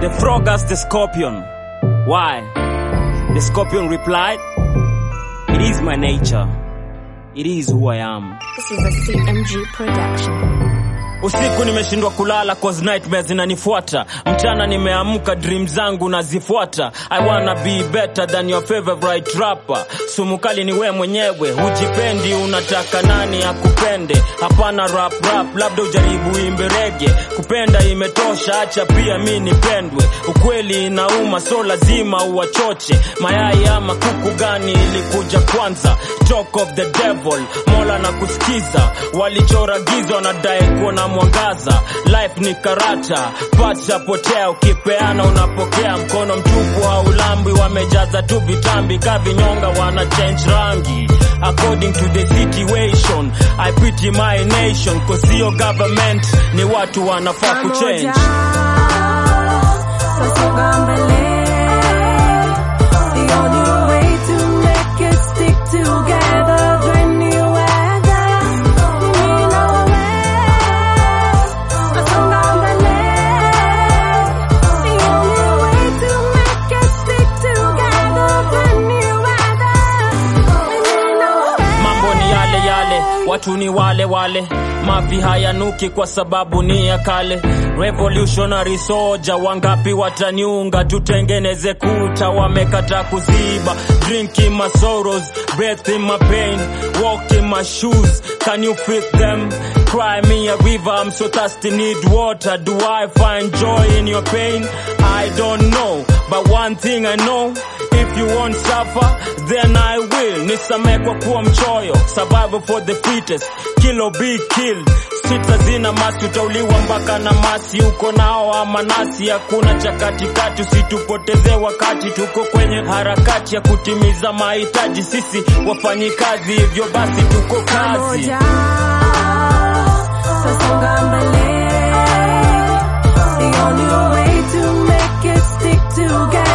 The frog asked the scorpion, Why? The scorpion replied, It is my nature. It is who I am. This is a CMG production. Usiku nimeshindwa kulala cause nightmares zinanifuata. Mchana nimeamka dream zangu nazifuata. I wanna be better than your favorite rapper. Sumu kali ni we mwenyewe, hujipendi unataka nani akupende? Hapana rap rap, labda ujaribu imbe rege. Kupenda imetosha, acha pia mi nipendwe. Ukweli inauma, so lazima uwachoche. Mayai ama kuku gani ilikuja kwanza? Talk of the devil, Mola na kusikiza. Walichora giza wanadai kuona mwangaza. Life ni karata, pacha potea, ukipeana unapokea. Mkono mtupu haulambwi, wamejaza tu vitambi, kavinyonga wana change rangi according to the situation. I pity my nation, cause sio government, ni watu wanafaa kuchange. Tasonga mbele. The only way to make it stick together when you weather. Mimi na wewe. Tasonga mbele. The only way to make it stick together when you weather. Mimi na wewe. mambo ni yale yale, watu ni wale wale, mavi hayanuki kwa sababu ni ya kale. Revolutionary soldier, wangapi wataniunga? Tutengeneze kuta, wamekata kuziba. Drink in my sorrows, breath in my pain, walk in my shoes. Can you fit them? Cry me a river, I'm so thirsty, need water. Do I find joy in your pain? I don't know, but one thing I know. If you won't suffer, then I will. Nisamee kwa kuwa mchoyo, survival for the fittest. Kill or be killed. Sita zina masi, utauliwa mpaka na masi. Uko nao ama nasi, hakuna cha katikati. Usitupoteze wakati, tuko kwenye harakati ya kutimiza mahitaji. Sisi wafanyikazi, hivyo basi tuko kazi. Pamoja tasonga mbele. The only way to make it stick together